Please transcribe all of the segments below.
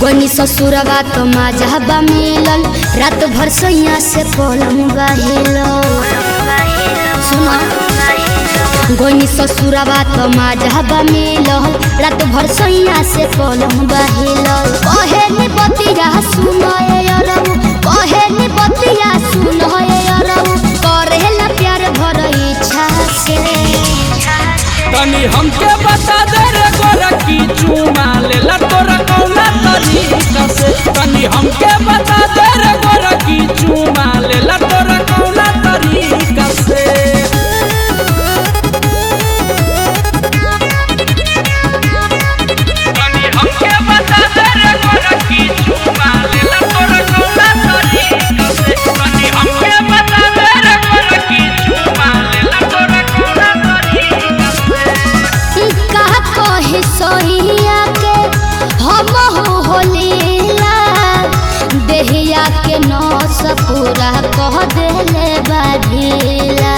गोनी ससुरवा तो माजहबा मिलल रात भर सैया से पलंग बहिल सुना गोनी ससुरवा तो माजहबा मिलल रात भर सैया से पलंग बहिल कहे नि बतिया सुनए अरऊ कहे नि बतिया सुनए अरऊ करेला प्यार भर इच्छा से तनी हमके बता दे रे गोरा की चुमा लेला तोरा कौना तरीका से तनी हमके बता दे रे गोरा की चुमा लेला तोरा कौना तरीका से तनी हमके बता दे रे गोरा की चुमा लेला तोरा कौना तरीका से तनी हमके बता दे रे गोरा की चुमा लेला तोरा कौना तरीका से का कहे सोहिया के हम हो होलीला देहिया के नौस पूरा कह देले बाधिला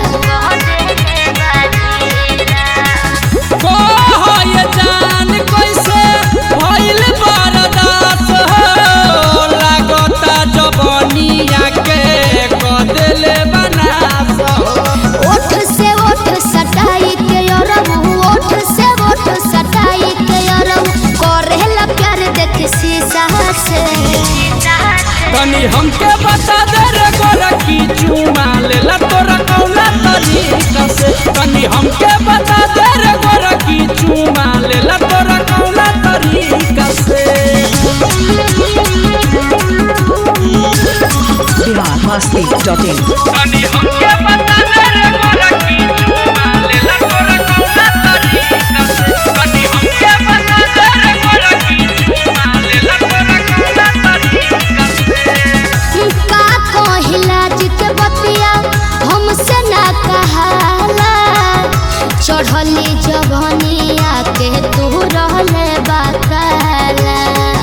कोहय जान कैसे भइल बरदास हो लागता जवनिया के कदेले बनास हो ओठ से ओठ सटाई के अरबू ओठ से ओठ सटाई के अरबू करेला प्यार देख शीशा से तनी हमके बता दे रे गोरा की चुमा लेला तोरा कौना तरीका से तनी हमके बता दे रे गोरा की चुमा लेला तोरा कौना तरीका से biharmasti.in तनी हमके बता दे रे गोरा की चुमा लेला तोरा कौना तरीका से तनी हमके बता दे रे गोरा की चुमा लेला तोरा कौना तरीका से का कहिला जित बतिया हमसे ना कहाला चढ़ली जवनिया के तू रहले बाकाला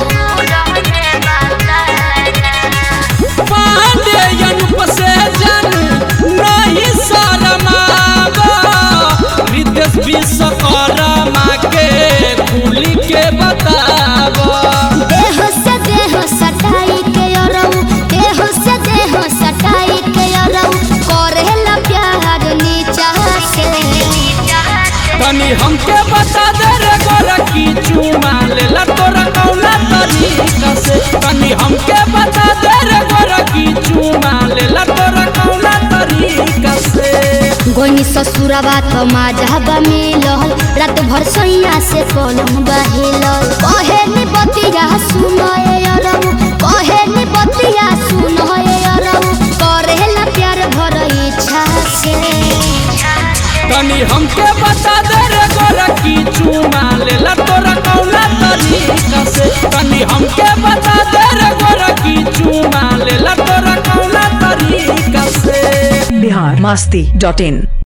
पांडे अनुप से जन नहीं शरमाबो विदेश विश्वकर्मा के कुली के बताबो देह से देह सटाई के अरऊ देह से देह सटाई के अरऊ करेला प्यार नीचा से तनी हमके बता दे रे गोरा की चुमा लेला तोरा कौना तरीका से तनी हमके बता दे रे गोरा की चुमा लेला तोरा कौना तरीका से गोनी ससुरवा तो माजहबा मिलल रात भर सैया से पलंग बहिलल कहे नि बतिया सुनए अरऊ कहे नि बतिया सुनए अरऊ करेला प्यार भर इच्छा से तनी हमके बता दे रे गोरा की चुमा लेला तोरा कौना तरीका से तनी हमके बता दे रे गोरा की चुमा लेला तोरा कौना तरीका से biharmasti.in